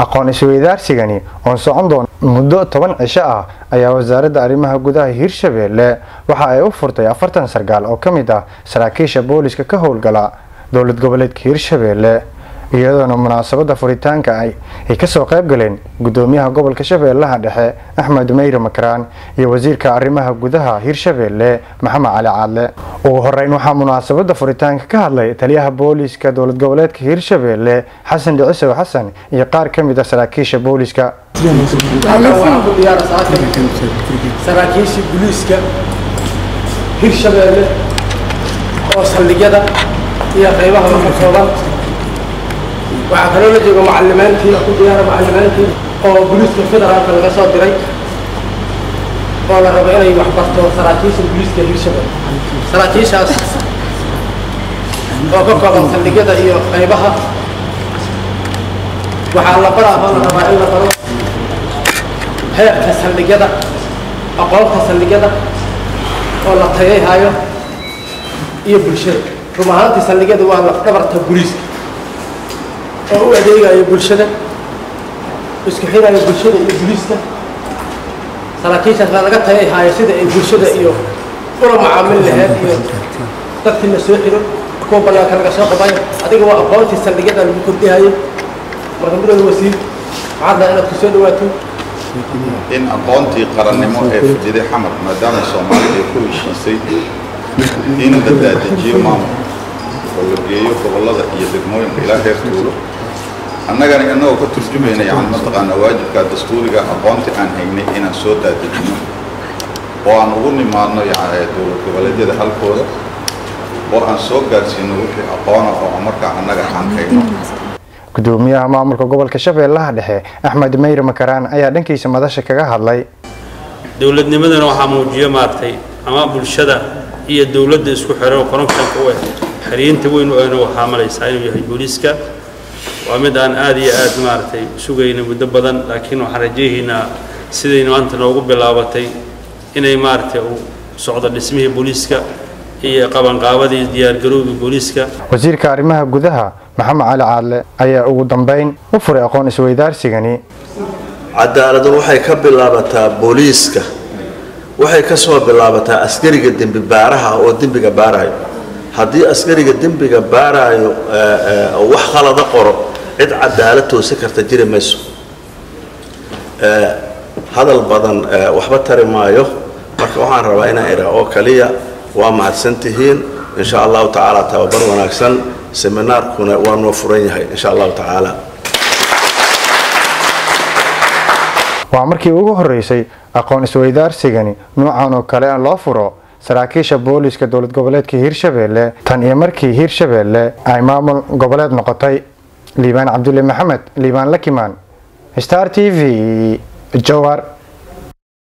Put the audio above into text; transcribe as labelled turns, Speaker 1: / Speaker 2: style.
Speaker 1: aqoon isweydaarsigani oon socon doona muddo toban cisho ah ayaa wasaaradda arrimaha gudaha hirshabeelle waxa ay u furtay afartan sargaal oo ka mid ah saraakiisha booliska ka howlgala dowlad goboleedka hirshabeelle iyadoona munaasabada furitaanka ay kasoo qayb galeen gudoomiyaha gobolka shabeellaha dhexe axmed meyre makaraan iyo wasiirka arrimaha gudaha hirshabeelle maxamed cali caadle ugu horeyn waxaa munaasabada furitaanka ka hadlay taliyaha booliska dowlad goboleedka hirshabeelle xasan dhicisow xasan iyo qaar ka mid a saraakiisha booliska
Speaker 2: saraakiisha booliiska hirshabeelle oo saldhigyada iyo qaybaha ka kooban waxaa kaloo la jooga macalimiintii ku diyaara macalimiintii oo booliiska federaalka laga soo diray oo la rabo inay wax barto saraakiisha booliiska hirshabeelle saraakiishaas oo ka kooban saldhigyada iyo qaybaha waxaa la baraa oo la rabaa in la baro heerka saldhigyada aqoonta saldhigyada oo la tayayhayo iyo bulshada rum ahaantii saldhigyada waa lafdhabarta booliiska oo u adeegayo bulshada isku xirayo bulshada iyo booliiska saraakiishaas baa laga tayayhayo sida ay bulshada iyo ula macaamil laheyd iyo dadkii la soo xiro kuwa banaanka laga soo qabayo adiga waa aqoontii saldhigyada lagu kordhihayo marka mudada wasiir maxaad laha inaad ku soo dhawaato
Speaker 3: in aqoontii qarannimo ee fujiday xamar maadaama soomaaliya ay ku heshiisay in la daadajiyo maamul oo la geeyo gobollada iyo degmooyinka ilaa heer tuulo annagana innagoo ka turjumayna yani mataqaanaa waajibka dastuuriga aqoontii aan haynay inaan soo daadejino oo aan ugu nimaadno yani dowlad goboleedyada halkooda oo aan soo gaadhsiino wixii aqoona oo markaa annaga aan hayno
Speaker 1: gudoomiyaha maamulka gobolka shabeellaha dhexe axmed meyre makaraan ayaa dhankiisa madasha kaga hadlay
Speaker 4: dowladnimadana waxaa muujiya maaragtay ama bulshada iyo dowladda isku xiro connectionka u eh xiriinta weyn u ehna waxaa malaysaa inuu yahay booliiska waa mid aan aada iyo aad maaragtay sugayna muddo badan laakiin waxaan rajaynaynaa siday maanta noogu bilaabatay inay maaragtay uu socdo dhismihii booliiska iyo qabanqaabadii diyaargarowgii booliiska
Speaker 1: wasiirka arrimaha gudaha maxamed cali caadle ayaa ugu dambeyn u furay aqoon isweydaarsigani
Speaker 5: cadaaladu waxay ka bilaabataa booliiska waxay ka soo bilaabataa askariga dembi baaraha oo dembiga baarayo haddii askariga dembiga baarayo wax khalada qoro cid cadaalad toosi karta jiri mayso hadal badan waxba tari maayo marka waxaan rabaa inaan idhaa oo kaliya waa mahadsan tihiin insha allahu tacaala tababar wanaagsan seminaarkuna waa noo furan yahay insha allahu tacaala
Speaker 1: waa markii ugu horeysay aqoon isweydaarsigani nuucan oo kale loo furo saraakiisha booliska dowlad goboleedka hirshabeelle tan iyo markii hirshabeelle ay maamul goboleed noqotay liibaan cabdulle maxamed liibaan lakimaan star t v jowhar